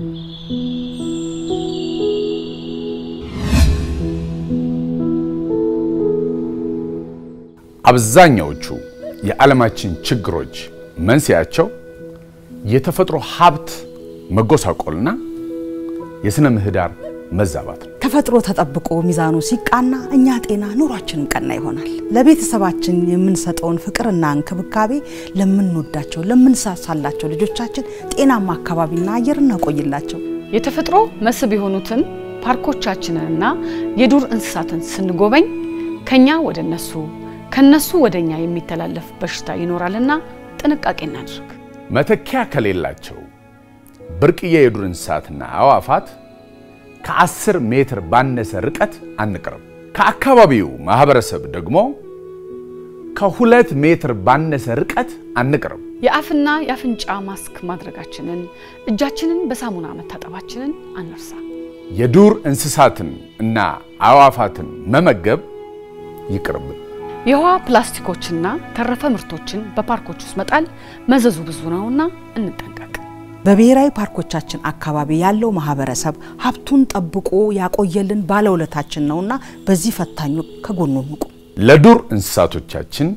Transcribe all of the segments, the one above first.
አብዛኛዎቹ የዓለማችን ችግሮች መንስኤያቸው የተፈጥሮ ሀብት መጎሳቆልና የሥነ ምህዳር መዛባት ነው። ተፈጥሮ ተጠብቆ ሚዛኑ ሲቃና እኛ ጤና ኑሯችንም ቀና ይሆናል። ለቤተሰባችን የምንሰጠውን ፍቅርና እንክብካቤ ለምንወዳቸው ለምንሳሳላቸው ልጆቻችን ጤናማ አካባቢና አየር እናቆይላቸው። የተፈጥሮ መስህብ የሆኑትን ፓርኮቻችንንና የዱር እንስሳትን ስንጎበኝ ከኛ ወደ እነሱ ከነሱ ወደ እኛ የሚተላለፍ በሽታ ይኖራልና ጥንቃቄ እናድርግ። መተኪያ ከሌላቸው ብርቅዬ የዱር እንስሳትና አዕዋፋት ከአስር ሜትር ባነሰ ርቀት አንቅርብ። ከአካባቢው ማህበረሰብ ደግሞ ከሁለት ሜትር ባነሰ ርቀት አንቅርብ። የአፍና የአፍንጫ ማስክ ማድረጋችንን፣ እጃችንን በሳሙና መታጠባችንን አንርሳ። የዱር እንስሳትን እና አዕዋፋትን መመገብ ይቅርብን። የውሃ ፕላስቲኮችና ተረፈ ምርቶችን በፓርኮች ውስጥ መጣል መዘዙ ብዙ ነውና እንጠንቀቅ። በብሔራዊ ፓርኮቻችን አካባቢ ያለው ማህበረሰብ ሀብቱን ጠብቆ ያቆየልን ባለውለታችን ነውና በዚህ ፈታኙ ከጎኑ እንቁም። ለዱር እንስሳቶቻችን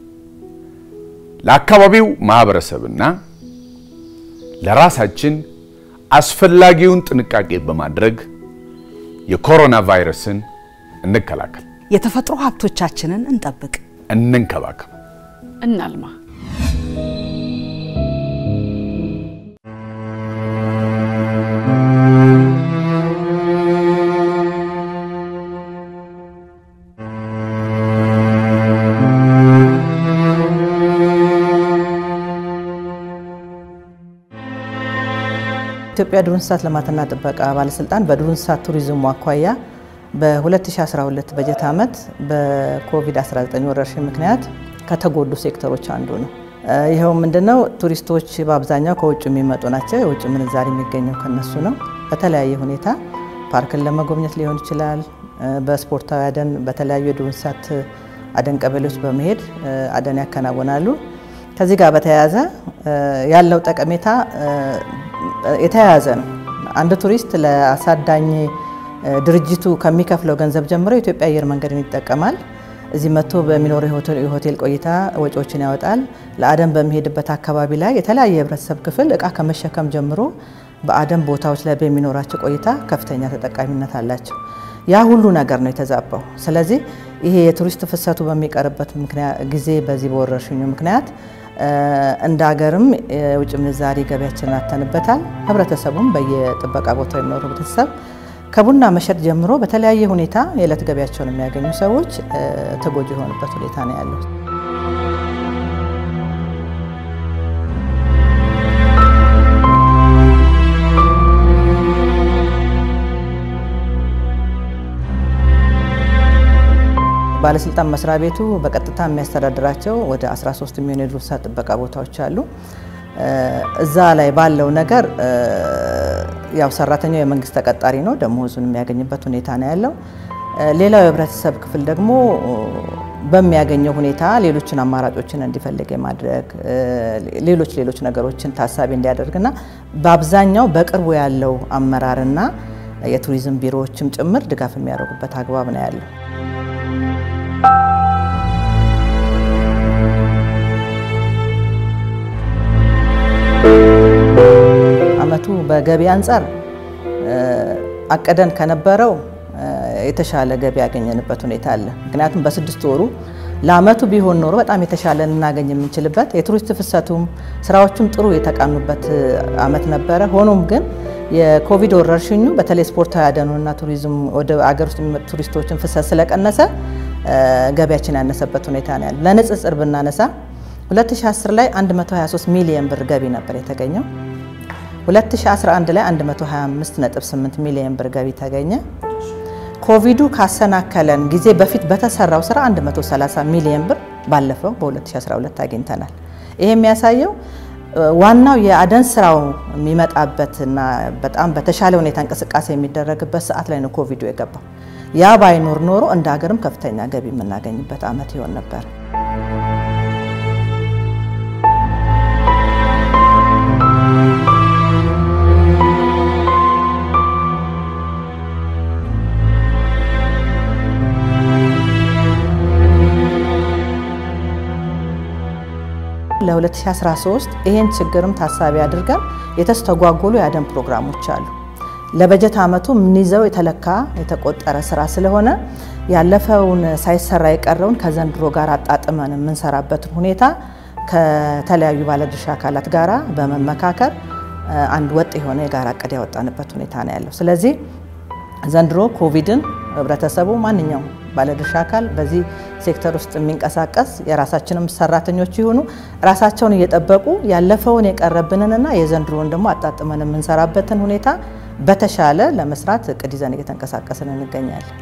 ለአካባቢው ማህበረሰብና ለራሳችን አስፈላጊውን ጥንቃቄ በማድረግ የኮሮና ቫይረስን እንከላከል፣ የተፈጥሮ ሀብቶቻችንን እንጠብቅ። እንንከባከብ። እናልማ። ኢትዮጵያ ዱር እንስሳት ልማትና ጥበቃ ባለስልጣን በዱር እንስሳት ቱሪዝሙ አኳያ በ2012 በጀት ዓመት በኮቪድ-19 ወረርሽኝ ምክንያት ከተጎዱ ሴክተሮች አንዱ ነው። ይኸው ምንድነው? ቱሪስቶች በአብዛኛው ከውጭ የሚመጡ ናቸው። የውጭ ምንዛሪ የሚገኘው ከነሱ ነው። በተለያየ ሁኔታ ፓርክን ለመጎብኘት ሊሆን ይችላል። በስፖርታዊ አደን በተለያዩ የዱር እንስሳት አደን ቀበሌዎች በመሄድ አደን ያከናውናሉ። ከዚህ ጋር በተያያዘ ያለው ጠቀሜታ የተያያዘ ነው። አንድ ቱሪስት ለአሳዳኝ ድርጅቱ ከሚከፍለው ገንዘብ ጀምሮ የኢትዮጵያ አየር መንገድን ይጠቀማል። እዚህ መጥቶ በሚኖረው የሆቴል ቆይታ ወጪዎችን ያወጣል። ለአደን በሚሄድበት አካባቢ ላይ የተለያየ የህብረተሰብ ክፍል እቃ ከመሸከም ጀምሮ በአደን ቦታዎች ላይ በሚኖራቸው ቆይታ ከፍተኛ ተጠቃሚነት አላቸው። ያ ሁሉ ነገር ነው የተዛባው። ስለዚህ ይሄ የቱሪስት ፍሰቱ በሚቀርበት ጊዜ በዚህ በወረርሽኙ ምክንያት እንደ ሀገርም የውጭ ምንዛሪ ገቢያችንን አተንበታል። ህብረተሰቡም በየጥበቃ ቦታው የሚኖሩ ህብረተሰብ ከቡና መሸጥ ጀምሮ በተለያየ ሁኔታ የዕለት ገቢያቸውን የሚያገኙ ሰዎች ተጎጂ የሆኑበት ሁኔታ ነው ያለው። ባለስልጣን መስሪያ ቤቱ በቀጥታ የሚያስተዳድራቸው ወደ 13 የሚሆኑ የዱር እንስሳት ጥበቃ ቦታዎች አሉ። እዛ ላይ ባለው ነገር ያው ሰራተኛው የመንግስት ተቀጣሪ ነው፣ ደሞዙን የሚያገኝበት ሁኔታ ነው ያለው። ሌላው የህብረተሰብ ክፍል ደግሞ በሚያገኘው ሁኔታ ሌሎችን አማራጮችን እንዲፈልግ የማድረግ ሌሎች ሌሎች ነገሮችን ታሳቢ እንዲያደርግና በአብዛኛው በቅርቡ ያለው አመራርና የቱሪዝም ቢሮዎችም ጭምር ድጋፍ የሚያደርጉበት አግባብ ነው ያለው። አመቱ በገቢ አንጻር አቀደን ከነበረው የተሻለ ገቢ ያገኘንበት ሁኔታ አለ። ምክንያቱም በስድስት ወሩ ለአመቱ ቢሆን ኖሮ በጣም የተሻለ ልናገኝ የምንችልበት የቱሪስት ፍሰቱም ስራዎቹም ጥሩ የተቃኑበት አመት ነበረ። ሆኖም ግን የኮቪድ ወረርሽኙ በተለይ ስፖርታዊ አደኑና ቱሪዝም ወደ አገር ውስጥ የሚመጡ ቱሪስቶችን ፍሰት ስለቀነሰ ገቢያችን ያነሰበት ሁኔታ ነው ያለ። ለንጽጽር ብናነሳ 2010 ላይ 123 ሚሊዮን ብር ገቢ ነበር የተገኘው። 2011 ላይ 125.8 ሚሊዮን ብር ገቢ ተገኘ። ኮቪዱ ካሰናከለን ጊዜ በፊት በተሰራው ስራ 130 ሚሊዮን ብር ባለፈው በ2012 አግኝተናል። ይሄ የሚያሳየው ዋናው የአደን ስራው የሚመጣበትና በጣም በተሻለ ሁኔታ እንቅስቃሴ የሚደረግበት ሰዓት ላይ ነው ኮቪዱ የገባው። ያ ባይኖር ኖሮ እንደ ሀገርም ከፍተኛ ገቢ የምናገኝበት አመት ይሆን ነበር። ለ2013 ይሄን ችግርም ታሳቢ አድርገን የተስተጓጎሉ የአደን ፕሮግራሞች አሉ። ለበጀት ዓመቱ የምንይዘው የተለካ የተቆጠረ ስራ ስለሆነ ያለፈውን ሳይሰራ የቀረውን ከዘንድሮ ጋር አጣጥመን የምንሰራበትን ሁኔታ ከተለያዩ ባለድርሻ አካላት ጋራ በመመካከር አንድ ወጥ የሆነ የጋራ እቅድ ያወጣንበት ሁኔታ ነው ያለው። ስለዚህ ዘንድሮ ኮቪድን ህብረተሰቡ ማንኛውም ባለድርሻ አካል በዚህ ሴክተር ውስጥ የሚንቀሳቀስ የራሳችንም ሰራተኞች ይሁኑ ራሳቸውን እየጠበቁ ያለፈውን የቀረብንንና የዘንድሮን ደግሞ አጣጥመን የምንሰራበትን ሁኔታ በተሻለ ለመስራት እቅድ ይዘን እየተንቀሳቀስን እንገኛለን።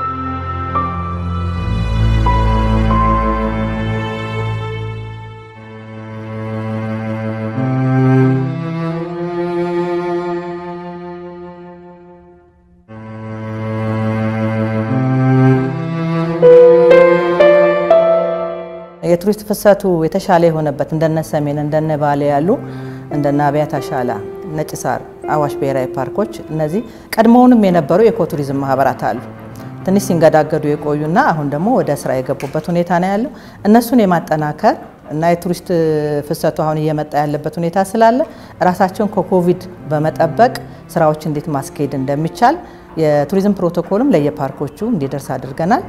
የቱሪስት ፍሰቱ የተሻለ የሆነበት እንደነ ሰሜን እንደነ ባሌ ያሉ እንደነ አብያታ ሻላ፣ ነጭ ሳር፣ አዋሽ ብሔራዊ ፓርኮች እነዚህ ቀድሞውንም የነበሩ የኢኮቱሪዝም ማህበራት አሉ። ትንሽ ሲንገዳገዱ የቆዩና አሁን ደግሞ ወደ ስራ የገቡበት ሁኔታ ነው ያለው። እነሱን የማጠናከር እና የቱሪስት ፍሰቱ አሁን እየመጣ ያለበት ሁኔታ ስላለ ራሳቸውን ከኮቪድ በመጠበቅ ስራዎች እንዴት ማስኬድ እንደሚቻል የቱሪዝም ፕሮቶኮልም ለየፓርኮቹ እንዲደርስ አድርገናል።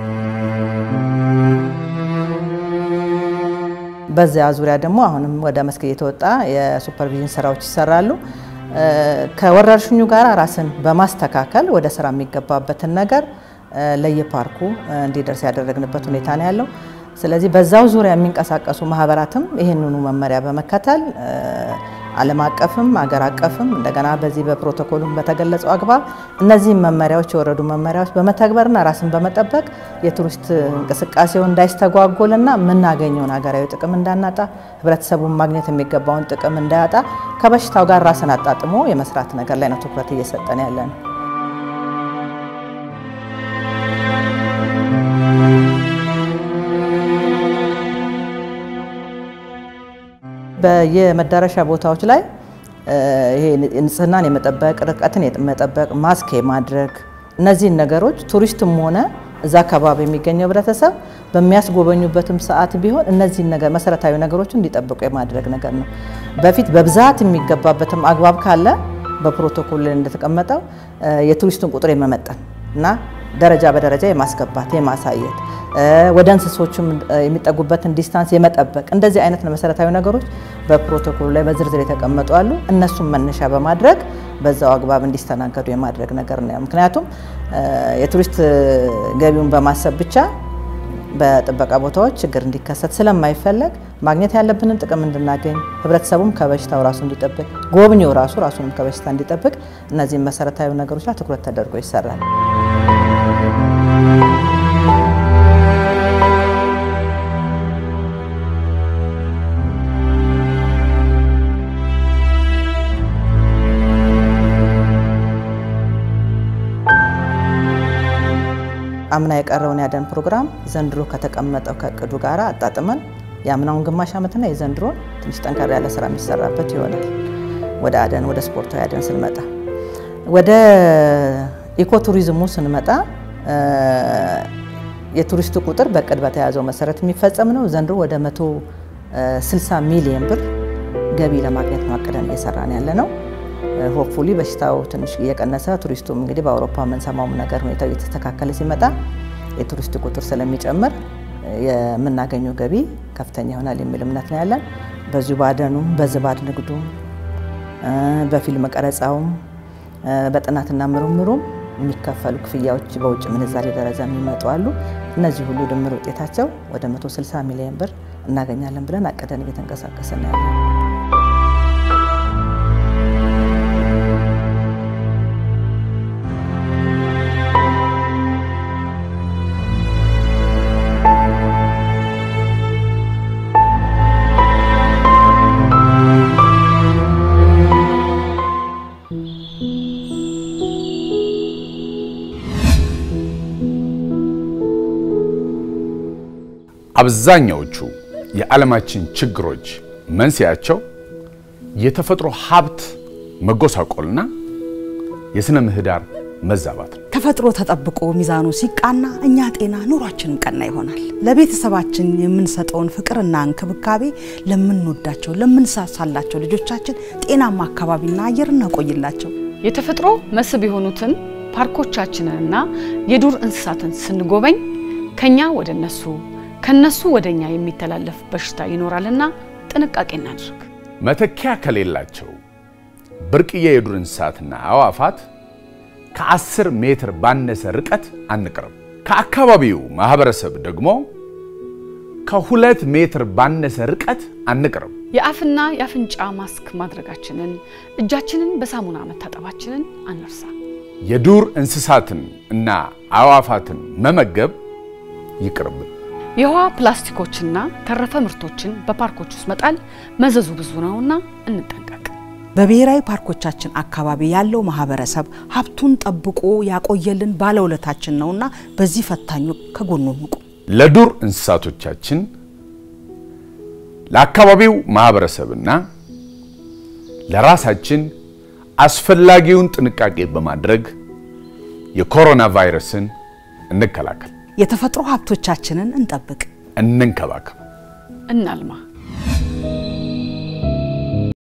በዚያ ዙሪያ ደግሞ አሁንም ወደ መስክ እየተወጣ የሱፐርቪዥን ስራዎች ይሰራሉ። ከወረርሽኙ ጋር ራስን በማስተካከል ወደ ስራ የሚገባበትን ነገር ለየፓርኩ እንዲደርስ ያደረግንበት ሁኔታ ነው ያለው። ስለዚህ በዛው ዙሪያ የሚንቀሳቀሱ ማህበራትም ይህንኑ መመሪያ በመከተል ዓለም አቀፍም አገር አቀፍም እንደገና በዚህ በፕሮቶኮሉም በተገለጸው አግባብ እነዚህም መመሪያዎች የወረዱ መመሪያዎች በመተግበርና ራስን በመጠበቅ የቱሪስት እንቅስቃሴው እንዳይስተጓጎልና የምናገኘውን ሀገራዊ ጥቅም እንዳናጣ ህብረተሰቡን ማግኘት የሚገባውን ጥቅም እንዳያጣ ከበሽታው ጋር ራስን አጣጥሞ የመስራት ነገር ላይ ነው ትኩረት እየሰጠን ያለ ነው። በየመዳረሻ ቦታዎች ላይ ይሄ ንጽህናን የመጠበቅ ርቀትን የመጠበቅ ማስክ የማድረግ እነዚህን ነገሮች ቱሪስትም ሆነ እዛ አካባቢ የሚገኘው ህብረተሰብ በሚያስጎበኙበትም ሰዓት ቢሆን እነዚህን ነገር መሰረታዊ ነገሮች እንዲጠብቁ የማድረግ ነገር ነው። በፊት በብዛት የሚገባበትም አግባብ ካለ በፕሮቶኮል ላይ እንደተቀመጠው የቱሪስቱን ቁጥር የመመጠን እና ደረጃ በደረጃ የማስገባት የማሳየት ወደ እንስሶችም የሚጠጉበትን ዲስታንስ የመጠበቅ እንደዚህ አይነት መሰረታዊ ነገሮች በፕሮቶኮሉ ላይ በዝርዝር የተቀመጡ አሉ። እነሱም መነሻ በማድረግ በዛው አግባብ እንዲስተናገዱ የማድረግ ነገር ነው። ምክንያቱም የቱሪስት ገቢውን በማሰብ ብቻ በጥበቃ ቦታዎች ችግር እንዲከሰት ስለማይፈለግ ማግኘት ያለብንን ጥቅም እንድናገኝ ህብረተሰቡም ከበሽታው ራሱ እንዲጠብቅ፣ ጎብኚው ራሱ ራሱንም ከበሽታ እንዲጠብቅ እነዚህም መሰረታዊ ነገሮች ላይ ትኩረት ተደርጎ ይሰራል። አምና የቀረውን ያደን ፕሮግራም ዘንድሮ ከተቀመጠው ከእቅዱ ጋር አጣጥመን የአምናውን ግማሽ ዓመትና የዘንድሮን ትንሽ ጠንከር ያለ ስራ የሚሰራበት ይሆናል። ወደ አደን ወደ ስፖርታዊ አደን ስንመጣ ወደ ኢኮቱሪዝሙ ስንመጣ የቱሪስቱ ቁጥር በእቅድ በተያዘው መሰረት የሚፈጸም ነው። ዘንድሮ ወደ 160 ሚሊዮን ብር ገቢ ለማግኘት ማቀደን እየሰራን ያለ ነው። ሆፕፉሊ በሽታው ትንሽ እየቀነሰ ቱሪስቱም እንግዲህ በአውሮፓ የምንሰማውም ነገር ሁኔታው እየተስተካከለ ሲመጣ የቱሪስት ቁጥር ስለሚጨምር የምናገኘው ገቢ ከፍተኛ ይሆናል የሚል እምነት ነው ያለን። በዚሁ ባደኑም በዝባድ ንግዱም በፊልም ቀረጻውም በጥናትና ምርምሩም የሚከፈሉ ክፍያዎች በውጭ ምንዛሬ ደረጃ የሚመጡ አሉ። እነዚህ ሁሉ ድምር ውጤታቸው ወደ 160 ሚሊዮን ብር እናገኛለን ብለን አቅደን እየተንቀሳቀስን ያለን አብዛኛዎቹ የዓለማችን ችግሮች መንስኤያቸው የተፈጥሮ ሀብት መጎሳቆልና የሥነ ምህዳር መዛባት ነው። ተፈጥሮ ተጠብቆ ሚዛኑ ሲቃና እኛ ጤና ኑሯችንም ቀና ይሆናል። ለቤተሰባችን የምንሰጠውን ፍቅርና እንክብካቤ ለምንወዳቸው ለምንሳሳላቸው ልጆቻችን ጤናማ አካባቢና አየር እናቆይላቸው። የተፈጥሮ መስህብ የሆኑትን ፓርኮቻችንንና የዱር እንስሳትን ስንጎበኝ ከኛ ወደ እነሱ ከነሱ ወደ እኛ የሚተላለፍ በሽታ ይኖራልና ጥንቃቄ እናድርግ። መተኪያ ከሌላቸው ብርቅዬ የዱር እንስሳትና አዕዋፋት ከ10 ሜትር ባነሰ ርቀት አንቅርብ። ከአካባቢው ማህበረሰብ ደግሞ ከሁለት ሜትር ባነሰ ርቀት አንቅርብ። የአፍና የአፍንጫ ማስክ ማድረጋችንን፣ እጃችንን በሳሙና መታጠባችንን አንርሳ። የዱር እንስሳትን እና አዕዋፋትን መመገብ ይቅርብን። የውሃ ፕላስቲኮችና ተረፈ ምርቶችን በፓርኮች ውስጥ መጣል መዘዙ ብዙ ነውና እንጠንቀቅ። በብሔራዊ ፓርኮቻችን አካባቢ ያለው ማህበረሰብ ሀብቱን ጠብቆ ያቆየልን ባለውለታችን ነውና በዚህ ፈታኙ ከጎኑ እንቁም። ለዱር እንስሳቶቻችን ለአካባቢው ማህበረሰብና ለራሳችን አስፈላጊውን ጥንቃቄ በማድረግ የኮሮና ቫይረስን እንከላከል፣ የተፈጥሮ ሀብቶቻችንን እንጠብቅ። እንንከባከብ። እናልማ።